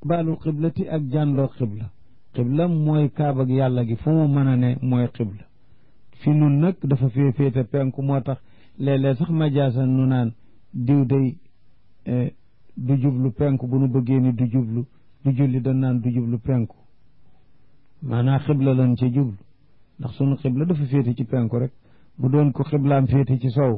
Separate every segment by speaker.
Speaker 1: istiqbaalul qiblati ak jànloo qibla qibla mooy kaaba gi yàlla gi fu mu mën a ne mooy qibla fi nun nag dafa fee féete penku moo tax léeg-léeg sax majaasan nu naan diw day du jublu penku bu nu bëggee ni du jublu du julli dañ naan du jublu penku maanaam xibla lan ca jublu ndax sunu xibla dafa féete ci penku rek bu doon ko xiblaam féete ci sow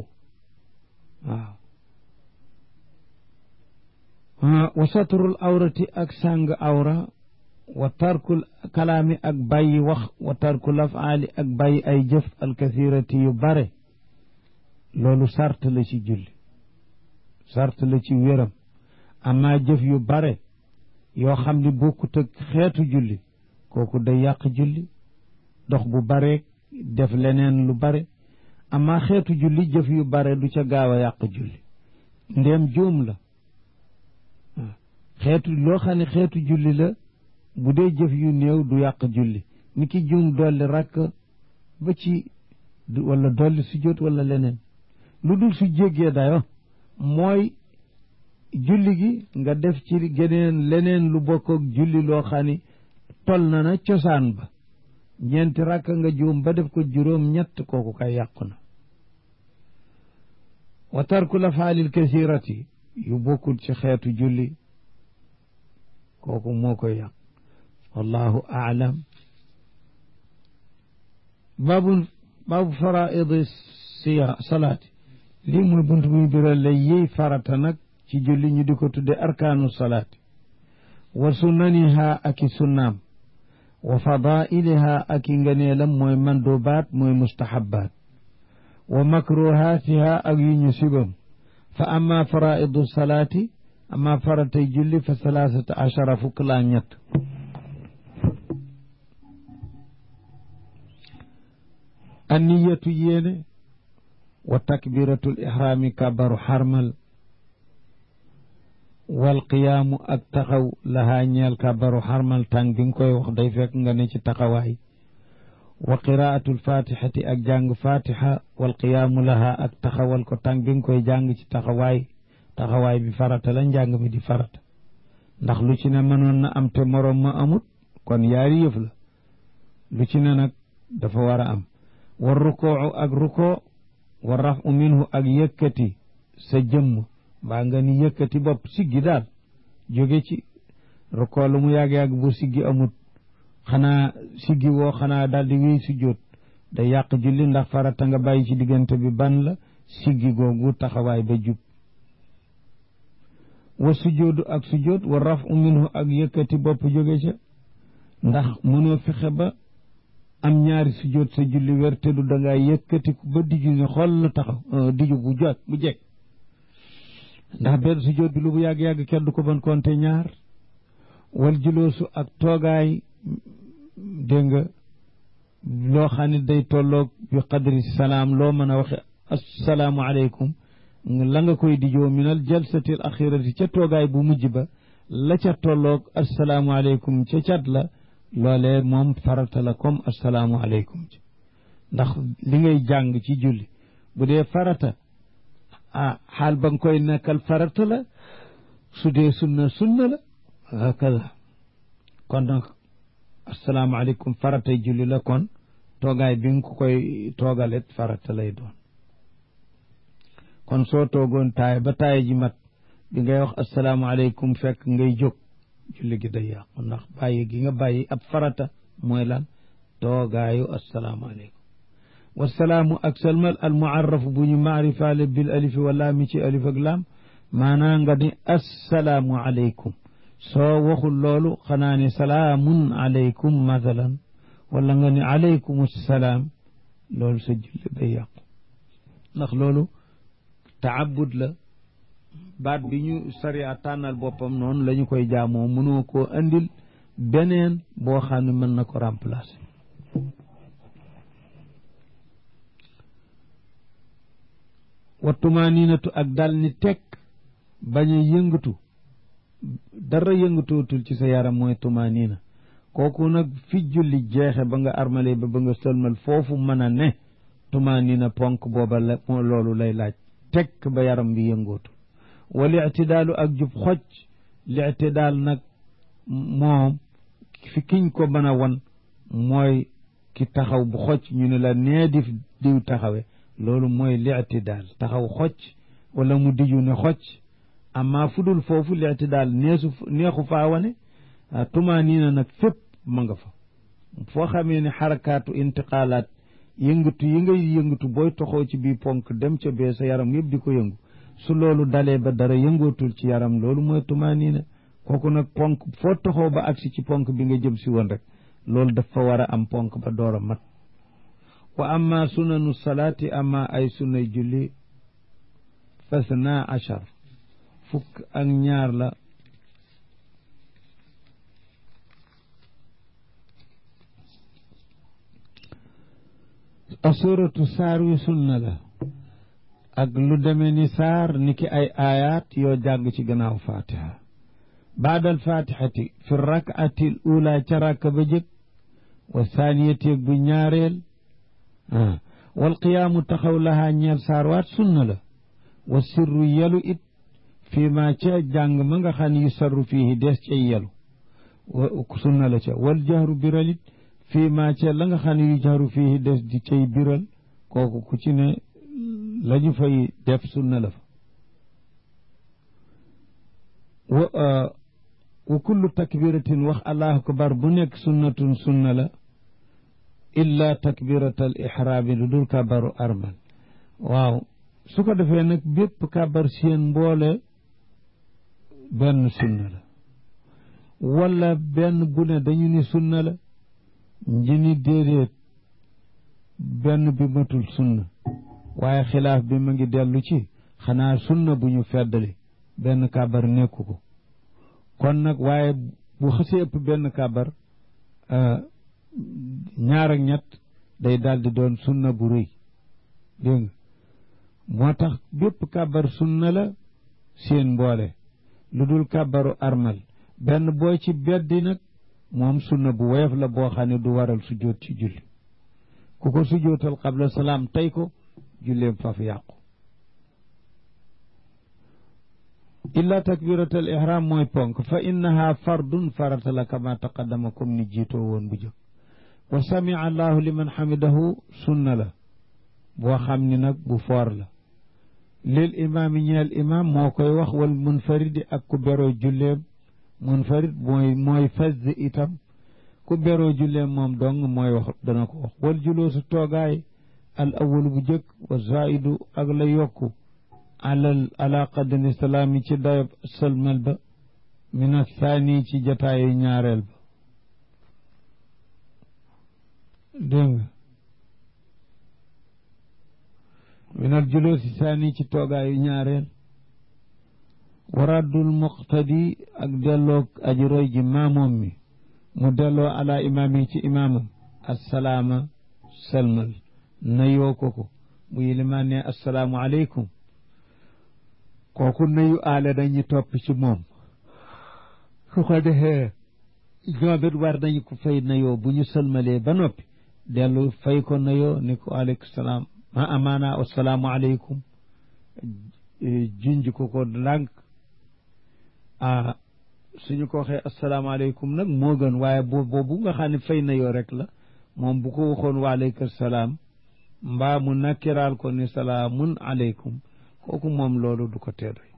Speaker 1: waaw wa satrul awrati ak sàng awra wa tarkul kalaami ak bàyyi wax wa tarkul afaali ak bàyyi ay jëf alkathirati yu bare loolu sart la ci julli sart la ci wéram amaa jëf yu bare yoo xam ni bokkut ak xeetu julli kooku day yàq julli dox bu bare def leneen lu bare amaa xeetu julli jëf yu bare du ca gaaw a yàq julli ndéem juum la xeetu loo xam ne xeetu julli la bu dee jëf yu néew du yàq julli ni ki juum dolli rakk ba ci wala dolli sujjóot wala leneen lu dul su jéggee dayo mooy julli gi nga def ci geneen leneen lu bokk ak julli loo xam ni tol na na cosaan ba ñeenti rakk nga juum ba def ko juróom ñett kooku kay yàqu na wa tarku la faalil kasirati yu bokkul ci xeetu julli kooku moo koy yàq wallahu aalam baabu baabu faraidi siya salaati lii mooy bunt buy biral la yiy farata nag ci julli ñu di ko tudde arkaanu salaati wa sunnaniha ak i sunnaam wa fadailiha ak i nganeelam mooy mandubaat mooy mustahabaat wa makruhaatiha ak yu ñu sibam fa amma faraidu salaati amma faratay julli fa salaasata achara fukk laa ñett anniyatu yéene wa takbiratul ihraami kabaru xarmal wal qiyaamu ak taxaw lahaa ñeel kabaru xarmal tàng bi nga koy wax day fekk nga ne ci taxawaay wa qiraatul fatixati ak jàng fatixa wal qiyaamu lahaa ak taxawal ko tàng bi nga koy jàng ci taxawaay taxawaay bi farata la njàng mi di farata ndax lu ci ne mënoon na am te moroom ma amut kon yaari yëf la lu ci ne nag dafa war a am war rukoo ak rukoo wa rafu minhu ak yëkkati sa jëmm mbaa nga ni yëkkati bopp siggi daal jóge ci rukoo lu mu yàgg-yàgg bu siggi amut xanaa siggi woo xanaa daal di wéy sujjóot day yàq julli ndax farata nga bàyyi ci diggante bi ban la siggi googu taxawaay ba jub wa sujjóodu ak sujjóot wa rafu minhu ak yëkkati bopp jóge ca ndax mënoo fexe ba am ñaari sujjóot sa julli wér te du dangaa yëkkatiku ba diju ne xool la taxaw diju bu jot bu jekk ndax benn sujjóot bi lu bu yàgg-yàgg kenn du ko ban konte ñaar wal juloosu ak toogaay dégg nga loo xam ne day tolloog bi qadri salaam loo mën a waxe assalaamu aleykum la nga koy dijoo minal jalsatil axirati ca toogaay bu mujj ba la ca tolloog assalaamu aleykum ca cat la loolee moom farata la comme assalaamu aleykum ci ndax li ngay jàng ci julli bu dee farata ah xaal ba nga koy nekkal farata la su dee sunna sunna la hakaza kon nag assalaamu aleykum faratay julli la kon toogaay bi nga ko koy toogalet farata lay doon kon soo toogoon taay ba taay ji mat bi ngay wax asalaamaaleykum fekk ngay jóg julli gi day yàqu ndax bàyyi gi nga bàyyi ab farata mooy lan toogaayu asalaamaaleykum wasalaamu ak salmal al muarrafu bu ñu maarifaale bil alifi wala mi ci alif ak laam maanaa nga ni assalaamu aleykum soo waxul loolu xanaa ne salaamun aleykum mathalan wala nga ni aleykum salaam loolu sa julli day yàqu ndax loolu taabud la baat bi ñu sariya tànnal boppam noonu la ñu koy jaamoo mënoo koo andil beneen boo xam ne mën na ko remplacer wa tumaninatu ak dal ni tekk bañ a yëngatu dara yëngatootul ci sa yaram mooy tumanina kooku nag fi julli jeexe ba nga armale ba ba nga sëlmal foofu mën a ne tumanina ponk booba la moo loolu lay laaj tekk ba yaram bi yëngootu wal ictidaalu ak jub xoj lictidaal nag moom fi kiñ ko mën a wan mooy ki taxaw bu xocc ñu ne la nee di diw taxawe loolu mooy li'tidaal taxaw xocc wala mu diju ne xocc amma fu dul foofu li'tidaal neesu neexu faa wane tumaaniina nag fépp ma nga fa foo xamee ne xarakaatu intiqaalaat yëngatu yi ngay yëngatu booy toxoo ci bii ponk dem ca bee sa yaram yëpp di ko yëngu su loolu dalee ba dara yëngootul ci yaram loolu mooy tumaaniina kooku nag ponk foo toxoo ba agsi ci ponk bi nga jëm si woon rek loolu dafa war a am ponk ba door a mat wa amma sunanu salaati amma ay sunay julli fasna achar fukk ak ñaar la asuratu saar wi sunna la ak lu deme ni saar ni ki ay aayaat yoo jàng ci gannaaw fatiha baadal fatihati fi rakati l ula ca rakka ba jëkk wa saaniyateeg bu ñaareel wal qiyaamu taxaw lahaa ñeel saar waat sunna la wa sirru yelu it fii ma ca jàng ma nga xam ne yu sarru fiihi des cay yelu sunna la ca wal jahru biral it fii ma ca la nga xam ne yu jahru fiihi des di cay biral kooku ku ci ne la ñu fay def sunna la fa wa wa kullu takbiratin wax allahu akbar bu nekk sunnatun sunna la illa takbirat al ihraami lu dul kabaru armal waaw su ko defee nag bépp kabar seen mboole benn sunna la wala benn bu ne dañu ni sunna la ñi ni déedéet benn bi matul sunna waaye xilaaf bi ma ngi dellu ci xanaa sunna bu ñu feddali benn kabar nekku ko kon nag waaye bu xasee ëpp benn kabar ñaar ak ñett day daldi doon sunna bu rëy dégg nga moo tax bépp kabar sunna la seen mboole lu dul kabaru armal benn boo ci beddi nag moom sunna bu woyof la boo xam ne du waral sujjóot ci julli ku ko sujjóotal qabla salaam tey ko julleem faf yàqu illa takbiratal ihram mooy ponk fa innaha fardun farata la kama taqaddama comme ni jiitoo woon bu jëkk wa samia allahu liman xamidahu sunna la boo xam ni nag bu foor la lil imaami ñeel imaam moo koy wax wal munfaridi ak ku beroo julleem munfarid mooy mooy faz itam ku beroo julleem moom dong mooy wax dana ko wax wal juloosu toogaay al awalu bu jëkk wa zaidu ak la yokku alal ala qadri salaami ci dayob sëlmal ba min athani ci jataayu ñaareel ba dégg nga min al juloosi saani ci toogaayu ñaareel waraddul muqtadi ak delloo aji roy ji maamoom mi mu delloo ala imaam yi ci imaamam assalaama sëlmal nayoo ko ko bu yilimaan ne assalaamu aleykum kooku nayu aale dañu topp ci moom su ko defee ñoom it war nañu ko fay nayoo bu ñu sëlmalee ba noppi dellu fay ko nayoo ni ko aleykum salaam ma amaana assalaamu aleykum junj ko ko ndànk ah suñu ko waxee asalaamaaleykum nag moo gën waaye boobu nga xam ne fay nayoo rek la moom bu ko waxoon waaleykum salaam mbaa mu nakkiraal ko ni salaamun aleykum kooku moom loolu du ko teedoy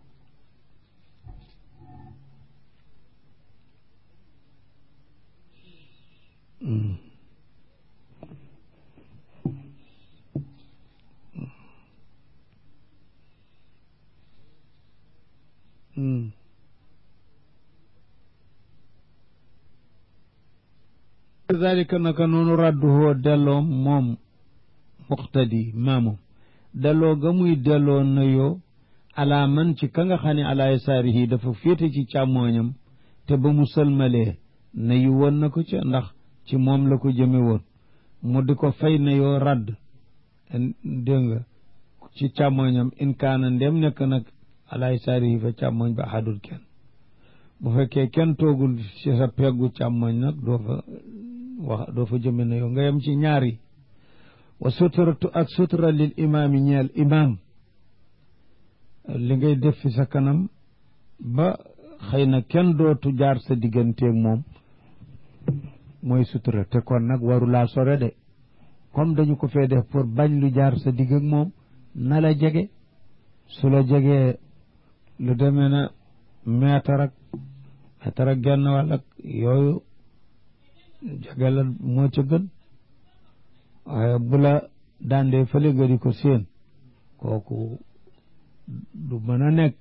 Speaker 1: kazalika naka noonu radduhoo delloom moom muqtadi maamum delloo ga muy delloo nayoo alaa man ci ka nga xam ne alaa yasaarihi dafa féete ci càmmooñam te ba mu sëlmalee nayu woon na ko ca ndax ci moom la ko jëme woon mu di ko fay nayoo radd dégg nga ci càmmooñam in kaana ndem nekk nag alaa yasaarihi fa càmmooñ ba ahadul kenn bu fekkee kenn toogul ci sa peggu càmmooñ nag doo fa wax doo fa jëme nayoo nga yem ci ñaari wa suturatu ak sutura lil imaam yi ñeel imaam li ngay def fi sa kanam ba xëy na kenn dootu jaar sa digganteeg moom mooy sutura te kon nag warulaa sore de comme dañu ko fee def pour bañ lu jaar sa digg ak moom na la jege su la jegee lu demee na meetar ak meetar ak genn wàll ak yooyu jege la moo ca gën waaye bu la daandee fële nga di ko séen kooku du mën a nekk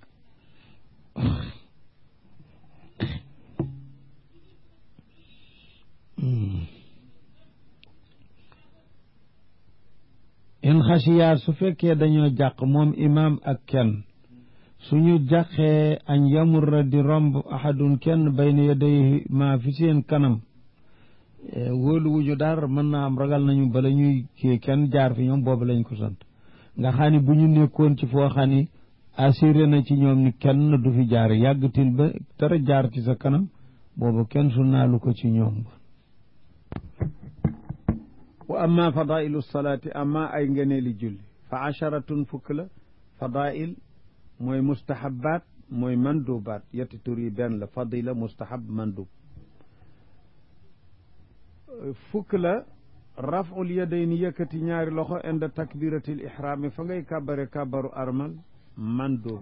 Speaker 1: in xasiyaa su fekkee dañoo jàq moom imaam ak kenn suñu jàqee añ yamurra di romb ahadun kenn bayna yadayhi maa fi seen kanam wóolu wuñu daar mën naa am ragal nañu bala ñuy kii kenn jaar fi ñoom boobu lañ ko sant nga xam ni bu ñu nekkoon ci foo xam ni assuré na ci ñoom ni kenn du fi jaar yàggatil ba dara jaar ci sa kanam boobu kenn su naalu ko ci ñoom wa amma fadailu salaati amma ay ngëneeli julli fa asharatun fukk la fadail mooy mustahabaat mooy mandubaat yetti tur yi benn la fadila mustahab mandub fukk la raful yadayni yëkkati ñaari loxo inda takbiratil ihraami fa ngay kàbbare kàbbaru armal mandub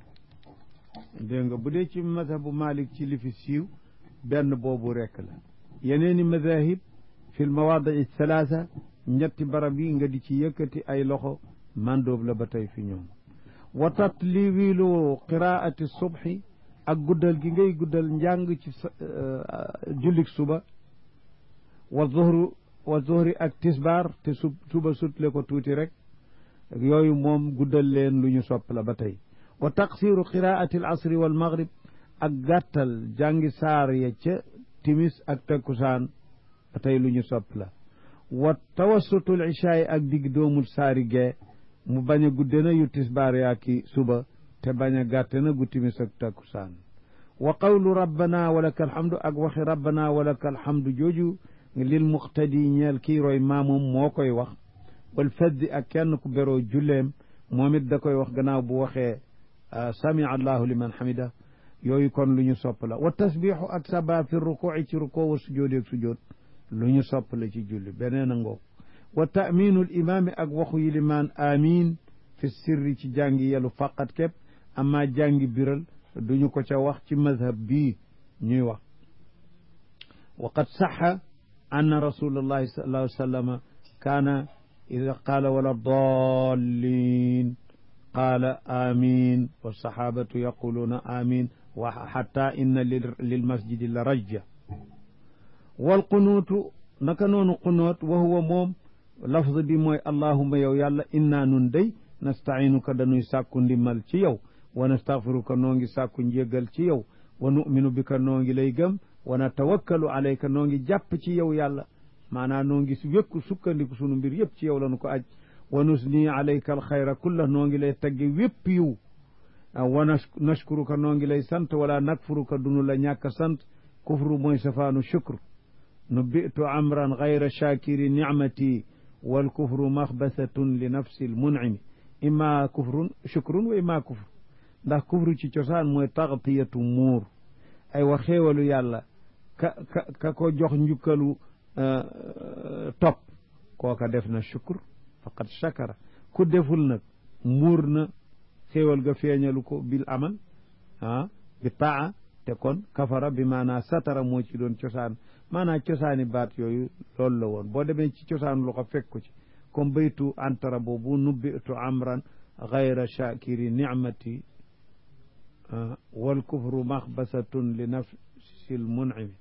Speaker 1: la dégg nga bu dee ci mazhabu malik ci li fi siiw benn boobu rekk la yeneeni mazahib fi lmawaadii thalaatha ñetti barab yi nga di ci yëkkati ay loxo mandóob la ba tey fi ñoom wa tatliwilu qiraati subhi ak guddal gi ngay guddal njàng ci jullik suba wa zuhru wa zuhri ak tisbaar te sub suba sutle ko tuuti rek yooyu moom guddal leen lu ñu sopp la ba tey wa taqsiru qiraati al asri wal maghrib ak gàttal jàngi saar ya ca timis ak takkusaan ba tey lu ñu sopp la wa tawassutul ishaay ak digg doomul saari gee mu bañ a gudde na yu tisbaar yaa ki suba te bañ a gàtte na gu timis ak takkusaan wa qawlu rabbana walaka alhamdu ak waxi rabbana walaka alhamdu jooju lil muqtadi ñeel kii roy maamum moo koy wax wal faddi ak kenn ku beroo julleem moom it da koy wax gannaaw bu waxee sami allahu liman hamida yooyu kon lu ñu sopp la wa tasbixu ak saba fi rukuuci ci rukoo wa sujoodi ak sujood lu ñu sopp la ci julli beneen a ngoog wa taminul imaami ak waxu yilimaan amin fi sirri ci jàngi yelu faqat képp amma jàngi biral duñu ko ca wax ci mazhab bii ñuy wax wa qad saxa anna rasulallahi sallallahu alayhi wa sallama kaana ida qaala wala dallin qaala amin wa sahabatu yaquluuna amin wa xatta inna lil masjidi la rajja wal qunuutu naka noonu qunuut wa huwa moom lafz bi mooy allahuma yow yàlla inna nun day nastainuka dañuy sàkku ndimmal ci yow wa nastaghfiruka noo ngi sàkku njéggal ci yow wa nu'minu bika noo ngi lay gëm wa natawakkalu alayka noo ngi jàpp ci yow yàlla maanaam noo ngi wékku sukkandiku sunu mbir yëpp ci yow lañu ko aj wa nusni alayka alxayra kulla noo ngi lay tagge wépp yiw wa nashkuruka noo ngi lay sant wala nakfuruka dunu la ñàkk sant kufru mooy safaanu shukr nubbitu amran gayra shakiri nicmati wal kufru maxbasatun li nafsi lmunimi imma kufrun shukrun wa imma kufr ndax kufru ci cosaan mooy taxtiyatu muur ay wa xéewalu yàlla ka ka ka ko jox njukkalu topp kooka def na shukr faqad shakara ku deful nag muur na xéewal ga feeñalu ko bil amal ah bi taa te kon kafara bi maanaa satara moo ci doon cosaan maanaa cosaani baat yooyu loolu la woon boo demee ci cosaanu loxo fekk ko ci comme baytu antara boobu nubbitu amran gayra shakiri nicmati wal kufru maxbasatun li nafsi l munimi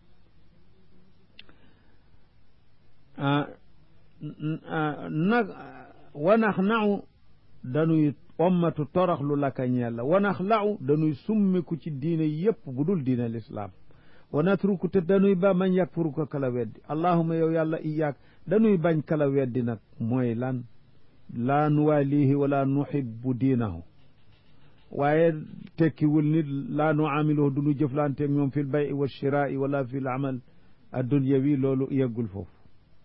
Speaker 1: nag wanax naxu dañuy ommatu toroxlu laka ñeel la wanax laxu dañuy summiku ci diine yépp bu dul diine lislaam wa natruku te dañuy ba man yakfuruka kala weddi allahuma yow yàlla iyaak dañuy bañ kala weddi nag mooy lan laa nuwaalihi wala nuhibbu diinahu waaye tekkiwul nit laa nu amiluhu du nu jëflanteeg ñoom fi l bay wa shiraai wala fi l amal addunyawi loolu yeggul foofu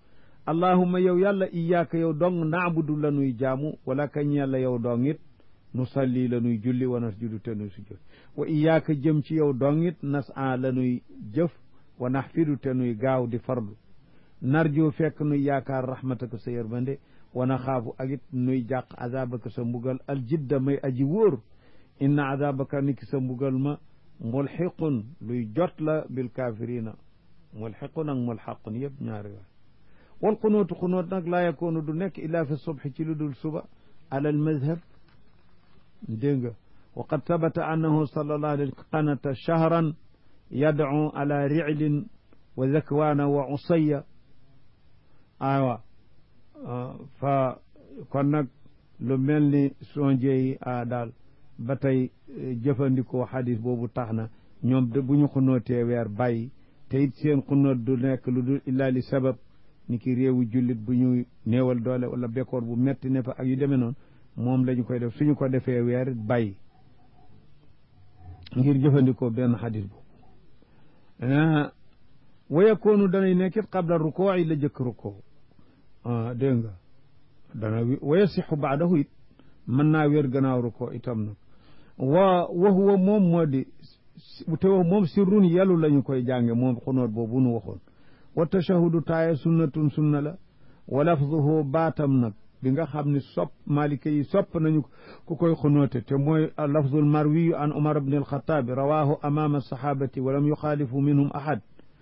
Speaker 1: allahuma yow yàlla iyaaka yow dong naabudu la nuy jaamu wala kañ yàlla yow dong it nu salli la nuy julli wa nasjudu te nuy sujjoot wa iyaaka jëm ci yow dongit nas a la nuy jëf wa naxfidu te nuy gaaw di fardu narjo fekk nuy yaakaar rahmataka sa yërmande wa naxaafu ak it nuy jàq azabaka sa mbugal aljidda may aji wóor inna azabaka niki sa mbugal ma mulxiqun luy jot la bil kafirina mulxiqun ak mulxaqun yëpp ñaari waay wal xunóotu xunóot nag laa yakoonu du nekk illa fi subhi ci lu dul suba ala al madhab dégg nga wa qad sabata annahu sallallahu alayhi qanata shahran yadcu ala riclin wa zakwana wa usaya aywa fa kon nag lu mel ni sonjeyi a daal ba tey jëfandikoo xadis boobu tax na ñoom de bu ñu xunootee weer bàyyi te it seen xunoot du nekk lu dul illa li sabab ni ki réewu jullit bu ñuy néewal doole wala bekkoor bu metti ne fa ak yu demee noonu moom la ñu koy def suñu ko defee weer it bàyyi ngir jëfandikoo benn xadis boobu wa yakoonu danay nekkit qabla rukoo yi la jëkk rukoo dégg nga dana wa yasixu baadahu it mën naa wér gannaaw rukoo itam nag wa wa huwa moom moo di te wax moom sirrun yàllu la ñu koy jànge moom xunoot boobu nu waxoon wa tashahudu taaya sunnatun sunna la wa lafzuhu baatam nag bi nga xam ne sopp malika yi sopp nañu ku koy xunoote te mooy lafzul marwiyu an umar bni alxataabi rawahu amama sahabati wa lam yuxaalifu minhum ahad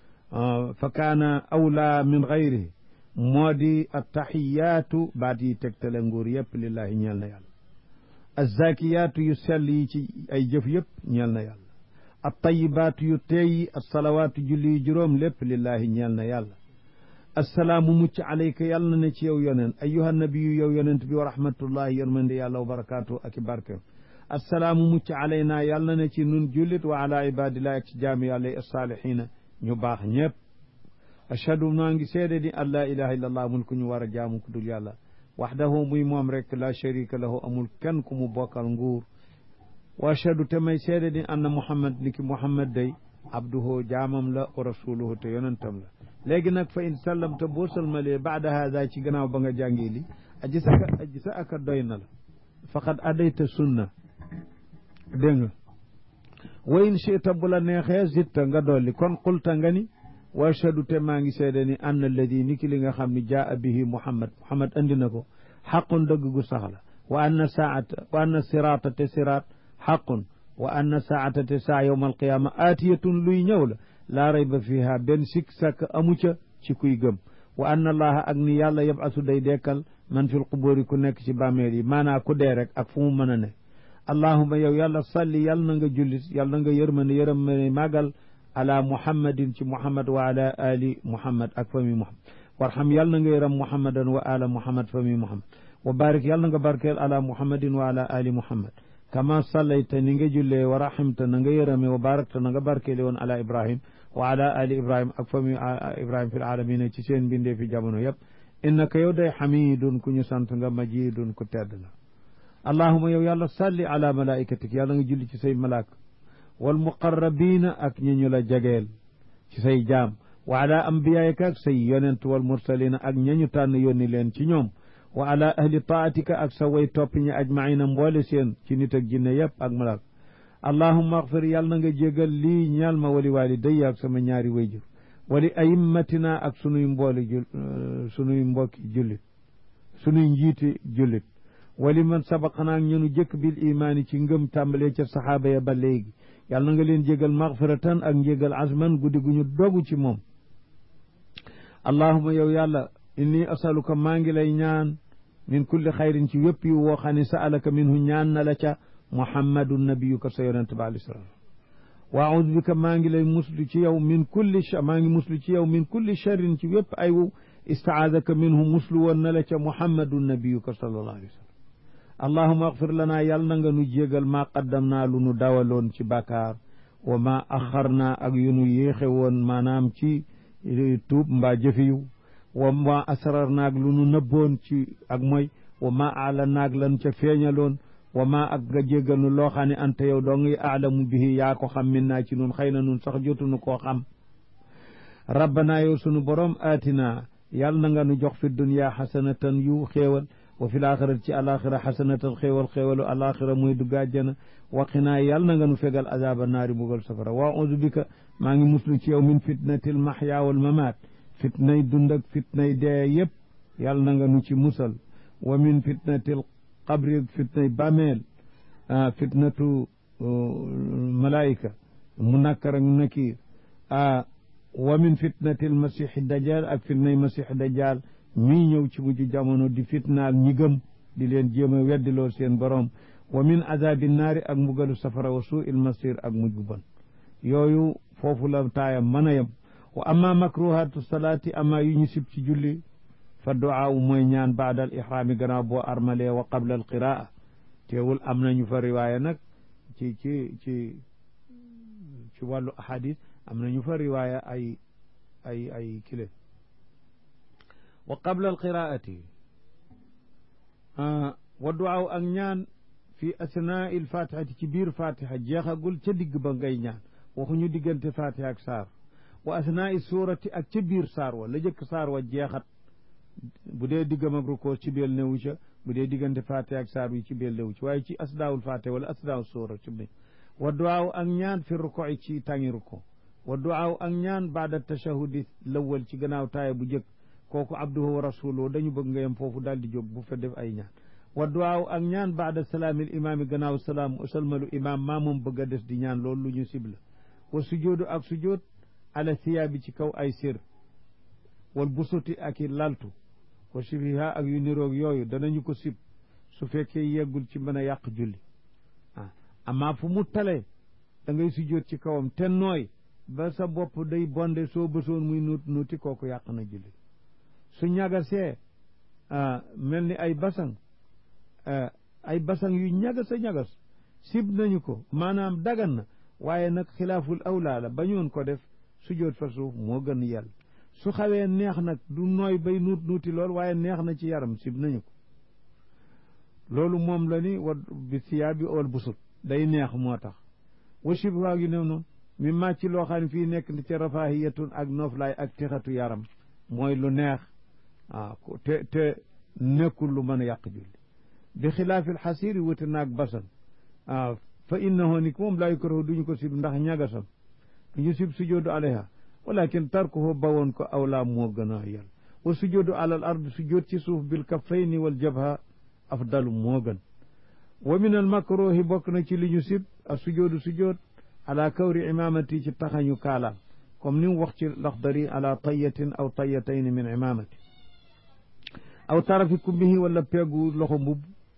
Speaker 1: fa kaana awla min gayrihi moo di attaxiyaatu baat yi tegtale nguur yëpp lillahi ñeel na yàlla azzakiyaatu yu sell yi ci ay jëf yëpp ñeel na yàlla attayibaatu yu teeyi assalawaatu julli yu juróom lépp lillahi ñeel na yàlla assalaamu mucc alayka yàlla na ne ci yow yonent ayyuha nabiyu yow yonent bi wa rahmatullahi yërmande yàlla wa barakaatu ak i barkeem assalaamu mucc alaynaa yàlla na ne ci nun jullit wa ala ibadillahi ak ci jaami yàlla yi assaalihiina ñu baax ñëpp ashhadu maa ngi seede ni an laa ilaha illa allah amul ku ñu war a jaamu ku dul yàlla waxdahu muy moom rek la sharika lahu amul kenn ku mu bokkal nguur wa ashhadu te may seede ni anna muhammad ni ki muhammad day abduhu jaamam la wa rasuluhu te yonentam la léegi nag fa in sallamta boo salmalee baada hada ci gannaaw ba nga jàngee li aji sa aji sa aka doy na la faqad adayta sunna dégg nga wa in chita bu la neexee zitta nga dolli kon qulta nga ni wa ashhadu te maa ngi seede ni anna alladi ni ki li nga xam ne jaa bihi muhammad muhammad andi na ko xaqun dëgg gu sax la wa anna saata wa anna siraata te siraat xaqun wa anna saata te saa yowma alqiyaama aatiyatun luy ñëw la laa rayba fiha benn sikk sàkk amu ca ci kuy gëm wa anna allaha ak ni yàlla yabasu day dekkal man fil qubóori ku nekk ci bàmmeel yi maanaa ku dee rek ak fu mu mën a ne allahuma yow yàlla salli yàlla na nga jullit yàlla na nga yërmande yërmande màggal ala muhammadin ci muhammad wa ala ali muhammad ak fami muhammad warxam yàlla na nga yërëm muhammadan wa ala muhammad fami muhammad wa barik yàlla na nga barkeel ala muhammadin wa ala ali muhammad kama sallayta ni nga jullee wa rahimta na nga yërëme wa barakta na nga barkeele woon ala ibrahim wa ala ali ibrahim ak fami ibrahim fi alamina ci seen mbindee fi jamono yëpp innaka yow day xamidun ku ñu sant nga majidun ku tedd la allahuma yow yàlla salli ala malaikatik yàlla nga julli ci say malaaka wal muqarrabina ak ñi ñu la jegeel ci say jaam wa ala ambiyaika ak say yonent wal mursalina ak ñañu tànn yónni leen ci ñoom wa ala ahli taatika ak sa way topp ñi ajmaina mboole seen ci nit ak jinne yëpp ak malaaka allahuma axfir yàlla na nga jégal lii ñaal ma wali walidayya ak sama ñaari wayjur wali ayimmatina ak sunuy mbooli jul sunuy mbokki jullit sunuy njiiti jullit wali man sabaqanaa ak ñunu jëkk bil imaani ci ngëm tàmbalee ca saxaaba ya ba léegi yàlla na nga leen jégal maxfiratan ak njégal azman guddi gu ñu dogu ci moom allahuma yow yàlla inni asaluka maa ngi lay ñaan min kulli xayrin ci wépp yu woo xam ne sa'alaka minhu ñaan na la ca muhammadu nabiyuka sa yonente ba alayhi salaam wa audu bika maa ngi lay muslu ci yow min kulli maa ngi muslu ci yow min kulli charrin ci wépp ay wu istaadaka minhu muslu woon na la ca muhammadu nabiyuka sallallahu alayhi wa sallam allahuma axfir lanaa yàlla na nga nu jégal maa qaddam naa lu nu dawaloon ci bàkkaar wa maa axar naa ak yu nu yéexe woon maanaam ci tuub mbaa jëfiyu wa maa asrar naag lu nu nëbboon ci ak mooy wa maa aala naag lan ca feeñaloon wa maa ak nga jégal nu loo xam ne ante yow doo ngi aalamu bihi yaa ko xam min naa ci nun xëy na nun sax jotunu koo xam rabbana yow sunu borom aatina yàlla na nga nu jox fi dunya xasanatan yu xéewal wa fi laaxirati ci alaxira xasanatan xéewal xéewalu alaxira muy dugg àjjana waqinaa yàlla na nga nu fegal azaba naari mbugal safara wa audu bika maa ngi muslu ci yow min fitnatil mahya wal mamaat fitnay dund ak fitnay dee yëpp yàlla na nga nu ci musal wa min fitnatil qabri fitnay bàmmeel fitnatu malaayika mu nakkar ak nakiir wa min fitnatil masiixi dajjal ak fitnay masiixi dajjal mii ñëw ci mujj jamono di fitnaal ñi gëm di leen jéem a weddiloo seen borom wa min azabi naari ak mbugalu safara wa suu il masir ak mujj bu bon yooyu foofu la taayam mën a yem wa amma makruhatu salaati amma yu ñu sib ci julli fa duaa mooy ñaan baadal ihraami gannaaw boo armalee wa qabla al qiraa teewul am nañu fa riwaaya nag ci ci ci ci wàllu ahadis am nañu fa riwaaya ay ay ay kile wa qabla al qiraati wa duaa ak ñaan fi asnaa il fatihati ci biir fatiha jeexagul ca digg ba ngay ñaan waxuñu diggante fatiha ak saar wa asnaa i suurati ak ca biir saar wa la jëkk saar wa jeexat bu dee diggam ak rukkoo ci biir newu ca bu dee diggante fatiha ak saar wi ci biir newu ci waaye ci asdaawul fatiha wala asdaawul suura ci biir wa duaa ak ñaan fi rukkoo ci tàngi rukkoo wa duaa ak ñaan baada tashahudi lawal ci gannaaw taaya bu jëkk kooku abduhu wa rasuluhu dañu bëgg nga yem foofu daal di jóg bu fa def ay ñaan wa duwaaw ak ñaan baada salaamil imaami gannaaw salaam salmalu imaam maa moom bëgg a des di ñaan loolu lu ñu sibla wa sujoodu ak sujood ala siyaabi ci kaw ay sér wal busuti ak i laltu wa shibiha ak yu niroog yooyu danañu ko sib su fekkee yeggul ci mën a yàq julli ah amaa fu mu tale da ngay sujood ci kawam te nooy ba sa bopp day bonde soo bësoon muy nuut nuuti kooku yàq na julli su ñagasee mel ni ay basang ay basang yu ñagas a ñagas sib nañu ko maanaam dagan na waaye nag xilaaful awlaa la bañoon ko def sujoot fa suuf moo gën yàlla su xawee neex nag du nooy bay nuut nuuti lool waaye neex na ci yaram sib nañu ko loolu moom la ni wa bi siyaa bi ol busut day neex moo tax wa shibha yu new noonu mi màcc loo xam ne fii nekk ni ca rafahiyatun ak nooflaay ak texatu yaram mooy lu neex ah te te nekkul lu mën a yàq julli bi xilaafil xasiiri wuti naag basan ah fa innahu ni moom laa yukrahu duñu ko sib ndax ñagasam duñu sib sujoodu alayha walakin tarkuhu bawoon ko awlaa moo gën a yàlla wa sujoodu alal ard sujood ci suuf bil kaffayni wal jabha afdalu moo gën wa min al makruhi bokk na ci li ñu sib a sujoodu sujood ala kawri imamati ci taxañu kaalaam comme ni mu wax ci laxdari ala tayatin aw tayatayni min imamati aw tarafi kumbihi wala peegu loxo mbubb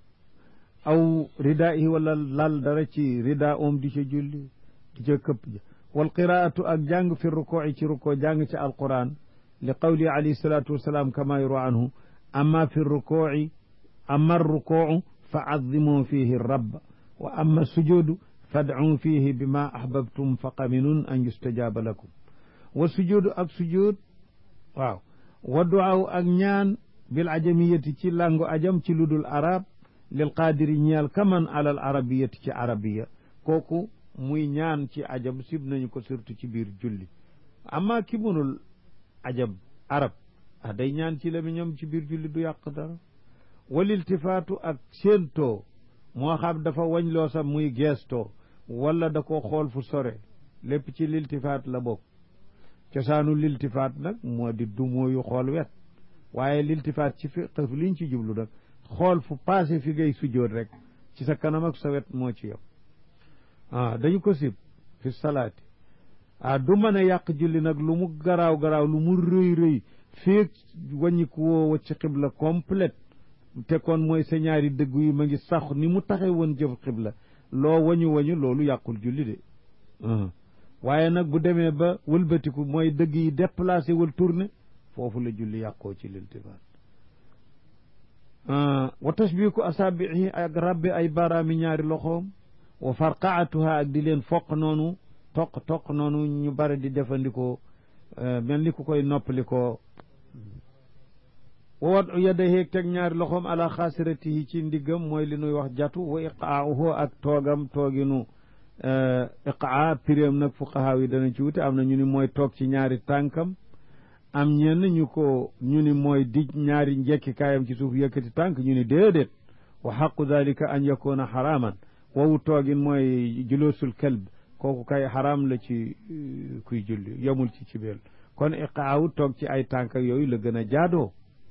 Speaker 1: aw ridaihi wala lal dara ci rida om di ca julli di ca këpp ja wal qiraatu ak jàng fi rukoo ci rukoo jàng ci alquran li qawli alayhi salatu wasalaam kama yuru anhu amma fi rukooci amma rukoocu fa azimu fihi rabba wa amma sujudu fadcu fihi bima ahbabtum fa qaminun an yustajaaba lakum wa sujudu ak sujud waaw wa duaaw ak ñaan bil ajamiyati ci langu ajam ci ludul arab lil qaadiri ñeel kaman alal arabiyati ci arabiya kooku muy ñaan ci ajam sib nañu ko surtout ci biir julli amma ki munul ajam arab ah day ñaan ci lamiñam ci biir julli du yàq dara wal iltifaatu ak séentoo moo xam dafa wañ loo sax muy geestoo wala da ko xool fu sore lépp ci liltifaat la bokk cosaanu liltifaat nag moo di du mooyu xool wet waaye liltifaat ci fiq liñ ci jublu nag xool fu passé fi ngay sujjoot rek ci sa kanam ak sa wet moo ci yow ah dañu ko sib fi salaati ah du mën a yàq julli nag lu mu garaaw garaaw lu mu rëy rëy feeg wàññiku woo wacc xibla complète te kon mooy sa ñaari dëggu yi ma ngi sax ni mu taxe woon jëf xibla loo wañu wañu loolu yàqul julli de waaye nag bu demee ba wëlbatiku mooy dëgg yi déplacé wal tourné foofu la julli yàqoo ci liltifaat wa tashbiku asaabihi ak rabbi ay baaraami ñaari loxoom wa farqaatuha ak di leen foq noonu toq toq noonu ñu bari di defandikoo mel ni ku koy noppalikoo wa wadu yadayhi teg ñaari loxoom ala xaasiratihi ci ndiggam mooy li nuy wax jatu wa iqaauhu ak toogam tooginu iqaa piréem nag fuqahaa yi dana ci wute am na ñu ni mooy toog ci ñaari tànkam am ñenn ñu ko ñu ni mooy dij ñaari njekki kaayam ci suuf yëkkati tànk ñu ni déedéet wa xaqu dalika an yakuna xaraaman wowu toogin mooy juloosul kalb kooku kay xaraam la ci kuy julli yemul ci ci beel kon iqaawu toog ci ay tànk yooyu la gën a jaadoo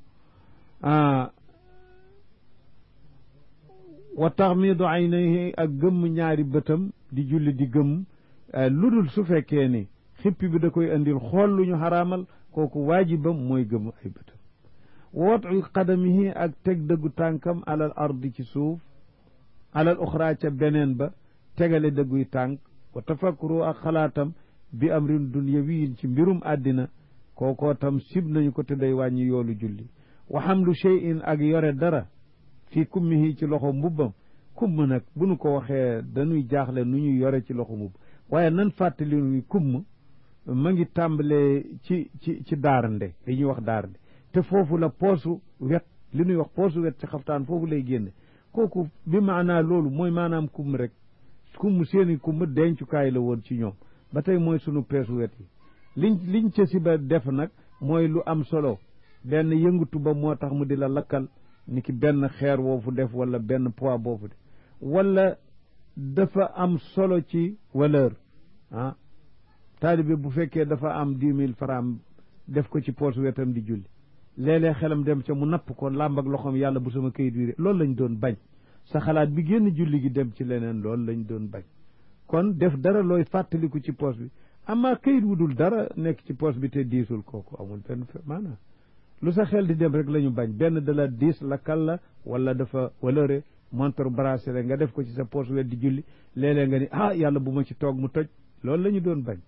Speaker 1: wa taxmidu aynayhi ak gëmm ñaari bëtam di julli di gëmm lu dul su fekkee ni xippi bi da koy andil xool lu ñu xaraamal kooku waajibam mooy gëmm ay bëtam wootu qadamihi ak teg dëggu tànkam alal ardi ci suuf alal uxra ca beneen ba tegale dëgguy tànk wa tafakkuru ak xalaatam bi amrin dunyawiyin ci mbirum àddina kookoo tam sib nañu ko te day wàññi yoolu julli wa hamlu shay'in ak yore dara fii kummihi ci loxo mbubbam kumm nag bu nu ko waxee dañuy jaaxle nu ñuy yore ci loxo mbubb waaye nan fàttali ni kumm ma ngi tàmbalee ci ci ci daarande li ñuy wax daarande te foofu la poosu wet li ñuy wax poosu wet ci xaftaan foofu lay génne kooku bi maanaa loolu mooy maanaam kumm rek kumm seeni kumm dencukaay la woon ci ñoom ba tey mooy sunu peesu wet yi liñ liñ ca si ba def nag mooy lu am solo benn yëngatu ba moo tax mu di la lakkal ni ki benn xeer woofu def wala benn poids boofu def wala dafa am solo ci valeur ah taalibe bu fekkee dafa am dix mille francs def ko ci poos wetam di julli léeg-léeg xelam dem ca mu napp ko làmb ak loxoom yàlla bu sama kayit wi loolu lañ doon bañ sa xalaat bi génn julli gi dem ci leneen loolu lañ doon bañ kon def dara looy fàttaliku ci poos bi amaa kayit wu dul dara nekk ci poos bi te diisul kooku amul benn maanaam lu sa xel di dem rek la ñu bañ benn da la diis la kal la wala dafa walëre montre bracelet nga def ko ci sa poos wet di julli léeg-léeg nga ni ah yàlla bu ma ci toog mu toj loolu la ñu doon bañ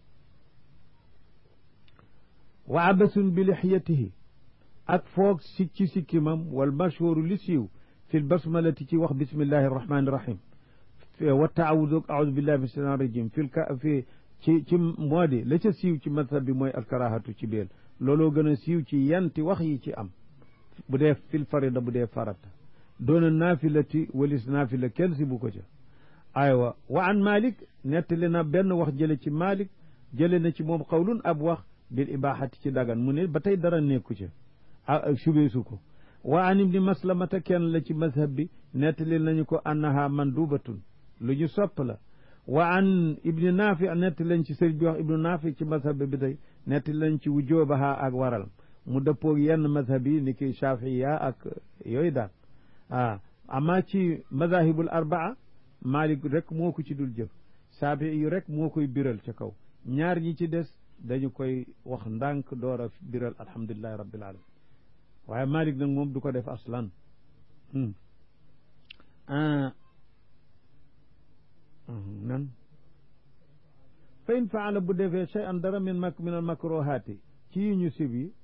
Speaker 1: wa abasun bi lixyatihi ak foog si ci sikkimam wal mashhuru li siiw fi lbasmalati ci wax bismillahi arrahmani irrahim wa taawudu audu billahi min shaitan rajim fi lka fi ci ci moo di la ca siiw ci madhab bi mooy alkarahatu ci beel looloo gën a siiw ci yanti wax yi ci am bu dee fil farida bu dee farata doona naafilati walis naafila kenn si bu ko ca aywa wa an malik nettali na benn wax jële ci malik jële na ci moom xawlun ab wax bil ibahati ci dagan mu ne ba tey dara nekku ca ah subeesu ko wa an ibni maslamata kenn la ci mazhab bi nettali nañu ko annaha mandubatun lu ñu sopp la wa an ibni naafi nettali lañ ci sëriñ bi wax ibnu naafi ci mazhab bi tey nettali lañ ci wujoobaha ak waral mu dëppoog yenn mazhab yi ni ki shafiya ak yooyu daal ah amma ci mazahibul arbaa malik rek moo ko ci dul jëf saafi yu rek moo koy biral ca kaw ñaar ñi ci des dañu koy wax ndànk door a biral alhamdulilahi rabbil alamin waaye malik nag moom du ko def aslan nan fa in faala bu defee shay an dara min mak min al makruhaati ci yi ñu sib yi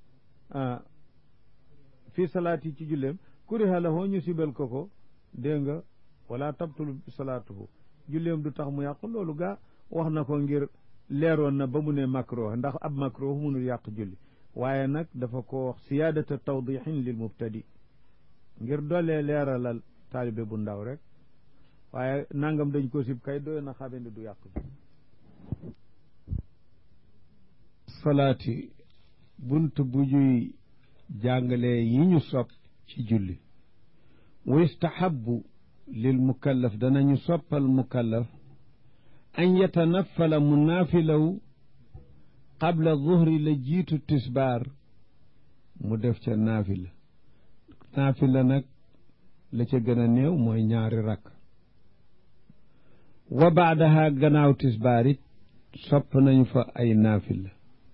Speaker 1: fii salaati ci julleem kuriha lahu ñu sibal ko ko dégg nga wala tabtul salaatuhu julleem du tax mu yàq loolu gaa wax na ko ngir leeroon na ba mu ne makruh ndax ab makruh mënul yàq julli waaye nag dafa ko wax siyaadata tawdixin lil mubtadi ngir doolee leeralal taalibe bu ndaw rek waaye nangam dañ ko sib kay doy na xamee ne du yàq julli salaati bunt bu ñuy jàngalee yi ñu sopp ci julli wa yustahabu lil mukallaf danañu soppal mukallaf an yatanafala mu naafilaw qabla zuhri la jiitu tisbaar mu def ca naafila naafila nag la ca gën a néew mooy ñaari rakk wa baadaha gannaaw tisbaar it sopp nañu fa ay naafila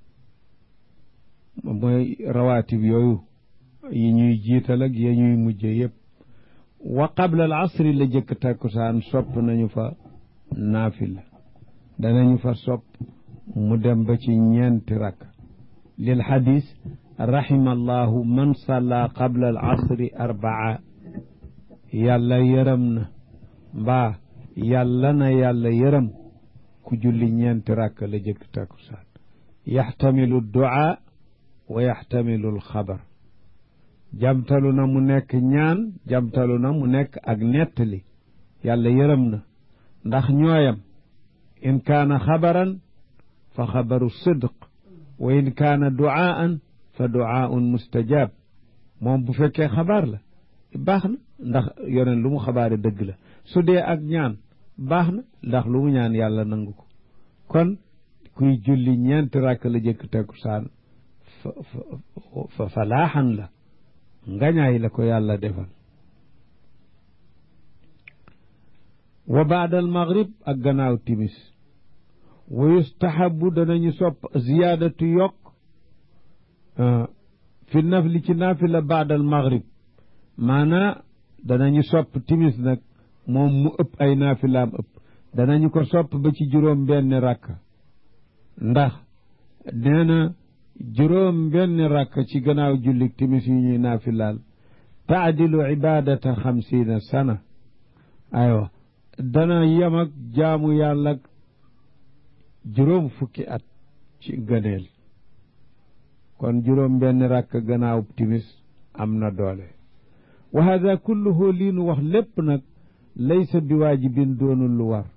Speaker 1: mooy rawaatib yooyu yi ñuy jiital ak ya ñuy mujje yépp wa qabla al asri la jëkk takkusaan sopp nañu fa naafila danañu fa sopp mu dem ba ci ñeenti rakk lil xadis rahima allahu man salla qabla al asri arbaa yàlla yërëm na mbaa yàlla na yàlla yërëm ku julli ñeenti rakk la jëkk takkusaan yaxtamilu duaa wa yaxtamilu alxabar jamtalu na mu nekk ñaan jamtalu na mu nekk ak nettali yàlla yërëm na ndax ñooyam in kaana xabaran fa xabaru sidq wa in kaana duaan fa duaaun mustajab moom bu fekkee xabaar la baax na ndax yoneen lu mu xabaare dëgg la su dee ak ñaan baax na ndax lu mu ñaan yàlla nangu ko kon kuy julli ñeenti ràkk la jëkk takkusaan fa fa falaaxan la ngañaay la ko yàlla defal wa baadal maghrib ak gannaaw timis wa yustahabu danañu sopp ziyaadatu yokk fi nafli ci naafila baadal maghrib maanaa danañu sopp timis nag moom mu ëpp ay naafilaam ëpp danañu ko sopp ba ci juróom benn rakka ndax nee na juróom benn rakka ci gannaaw jullik timis yi ñuy naafilaal taadilu ibadata xamsiina sana aywa dana yem ak jaamu yàlla ak juróom fukki at ci gëneel kon juróom benn rakk gannaaw timis am na doole wa hada kulluhu lii nu wax lépp nag laysa bi waajibin doonul lu war